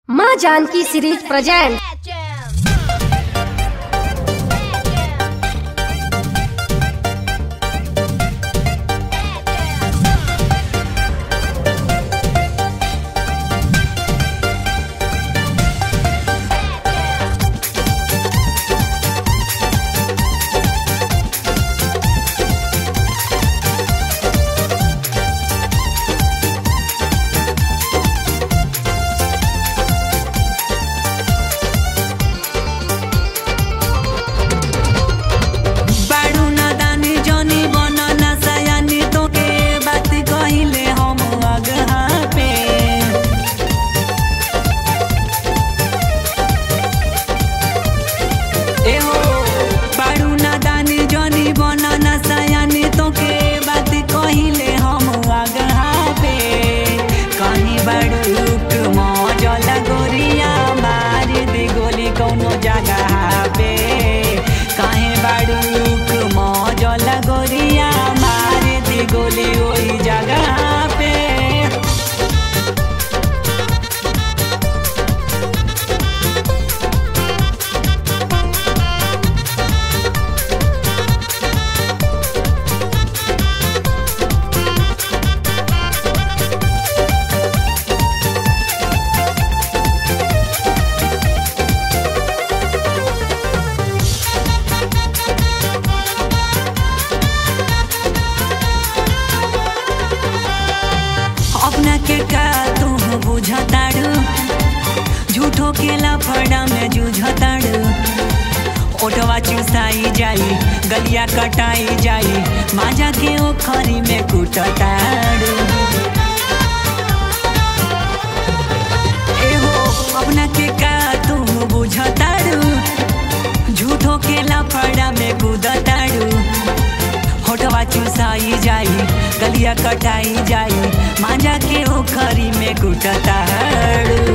माँ Janaki series present बाडू नादानी जनी बन ना सयानी तोके बात कहिले हम अगहा पे ए हो बाडू नादानी जनी बन ना सयानी तोके बात कहिले हम अगहा पे कहीं बाडूक मजल गोरिया मार दे गोली कौनो जगह पे कहीं बाडूक मजल गोरिया मार दे गोली ओही जगह पे अपना के का तू बुझताड़ू झूठो के लफड़ा में जूझताड़ू ओटवा चुसाई जाई गलिया कटाई जाई माजा के ओखरी में कुटताड़ू एहो अपना के का तू बुझताड़ू झूठो के लफड़ा में कूदताड़ू होठवा चुसाई जाई गलिया कटाई जाई मांजा के ओखरी में कुटताड़ू